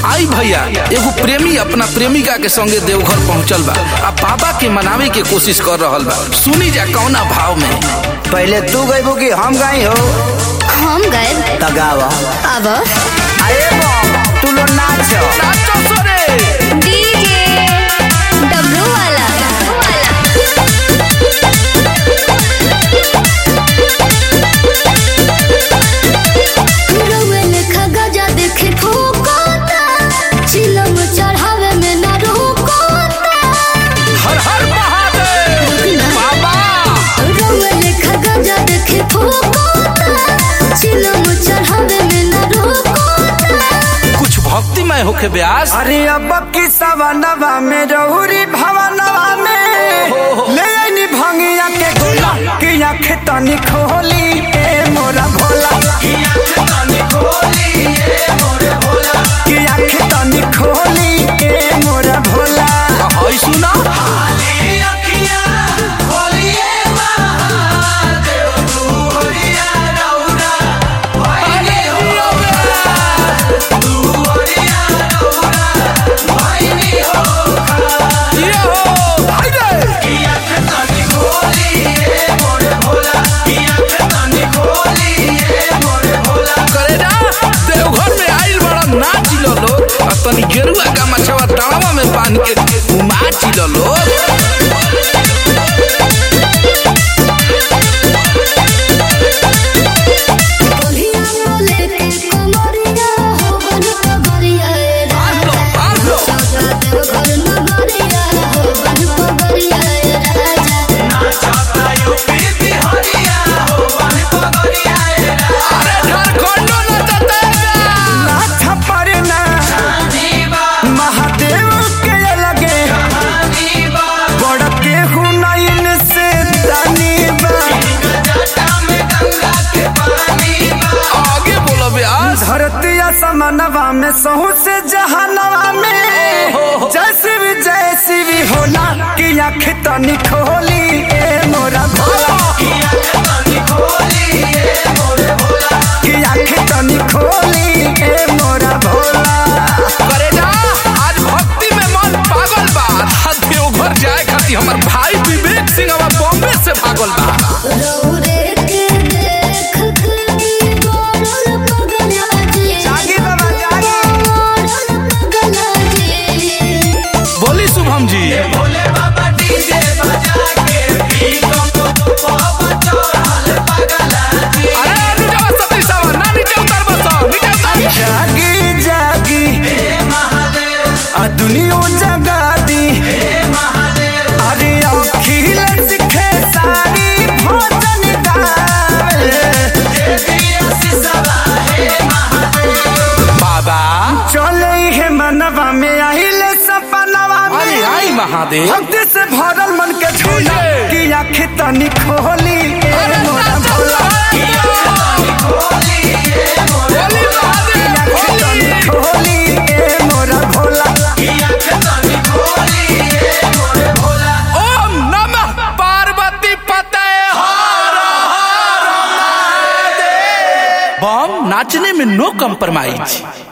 आई भैया एगो प्रेमी अपना प्रेमिका के संगे देवघर पहुंचल बा आ बाबा के मनावे के कोशिश कर रहल बा सुनी जा कौना भाव में पहले तू गईबू कि हम गई हो हम गए तगावा अब अरे बम तू लो नाच नाचो सोरे डीजे डब्लू वाला रउए लेखा गजा देखे ठोकोता चिलम चढ़ावे में ना रोकोता हर हर महादेव बाबा रउए लेखा गजा देखे ठोकोता चिलम चढ़ावे में ना रोकोता कुछ भक्तिमय होके ब्यास अरे अब की सवनवा में रहुरी भवनवा में ले आईनी भंगिया के गोला कि आँख तनी खोली ए मोरा भोला कि आँख तनी खोली ए मोरा भोला हई सुना ये हो हाय रे करे ना देवघर में आइल बड़ा नाच लो लोग आ तनी गेरुआ का मछवा टावा में बांध के उमाच लो लोग बोलिया बोले के कमरिया हो बन कमरिया ए बांध लो बांध लो राजा देवघर नगरिया हो बन कमरिया ए राजा अरे झारखंडो नचते नाथ परना महादेव के लगे बड़ के हुनैन से दानी बा आगे बोलो ब्यास धरती समनवा में सहू से जहानवा में जैसी भी जैसी भी होला कि आँख तनी खोली ए मोरा भोला कि आँख तनी खोली ए मोरा भोला करे ना आज भक्ति में मन पागल बा आ देवघर जाए खातिर हमर भाई विवेक सिंह अब बॉम्बे से भागल बा रौरे के देख के गोरल पगला जी जागी बाबा जागी गोरल पगला जी बोली शुभम जी अरे नीचे सती सावा ना नीचे उतर बस नीचे उतर जागी जागी आ दुनिया जगा दी अरे अखिल सिखे सारी भोजन दाल बाबा चले है मनवा में आहिले सपनवा अरे में आई महादेव भक्ति से भरल मन के झोला डीजे। कि आँख तनी खोली ए अरे मोरा नाचो भोला बोली महादेव आँख तनी खोली ए मोरा भोला ओम नमः पार्वती पते बम नाचने में नो कम्प्रोमाइज